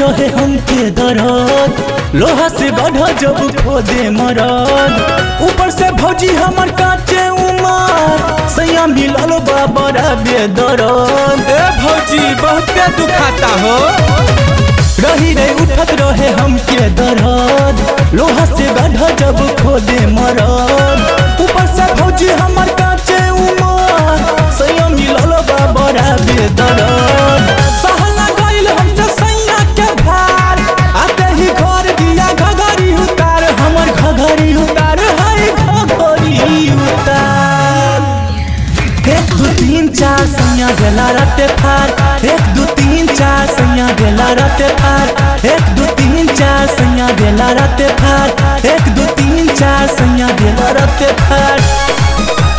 रहे हमके दरद लोहा से गढ़ जब खोदे मरद ऊपर से भौजी हमर काटे उमर सैया मिलल बाबरा बेदरद ए भौजी बहुते दुखाता हो रही रे उठत रहे हमके दरद लोहा से गढ़ जब खोदे मरद ऊपर से भौजी हमर काटे उमर सैया मिलल बाबरा बेदरद सहला गइल हमसे सैया के भार आते ही घर दिया घघरी उतार हमर घघरी उतार हाय घघरी उतार एक दू तीन चार सैया गेला रटे फार एक दू तीन चार सैया गेला रटे फार एक दू तीन चार सैया गेला रटे फार एक दू तीन चार सैया गेला रटे फार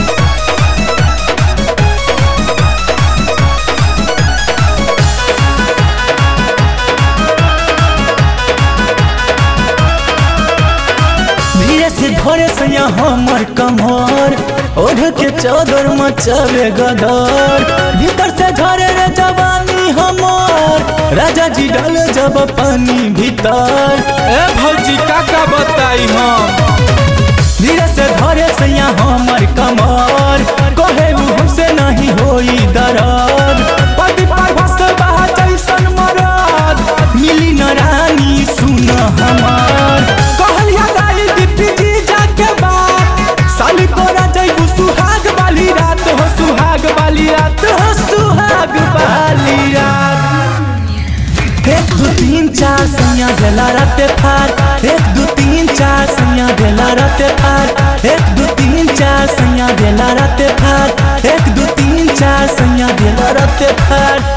धीरे से धरे सैया हमर कमर ओढ़ के चादर मचावे गदर भीतर से झरे रे जवानी हमर राजा जी डाल जब पानी भीतर ए भौजी का का बताई हम धीरे से धरे सैया हमर कमर कहे उ हमसे नहीं होई दर्द पति पर भस बहा जैसन मरद मिली न रानी सुन हमार कहलिया गाली दीप्ति जी जाके बात साली तोरा जइबू सुहाग वाली रात हो सुहाग वाली रात हो सुहाग वाली रात एक दू तीन चार सैया गेला रटे फार एक दू तीन चार सैया गेला रटे फार एक दू तीन चार सैया गेला रटे फार एक दू तीन चार सैया गेला रटे फार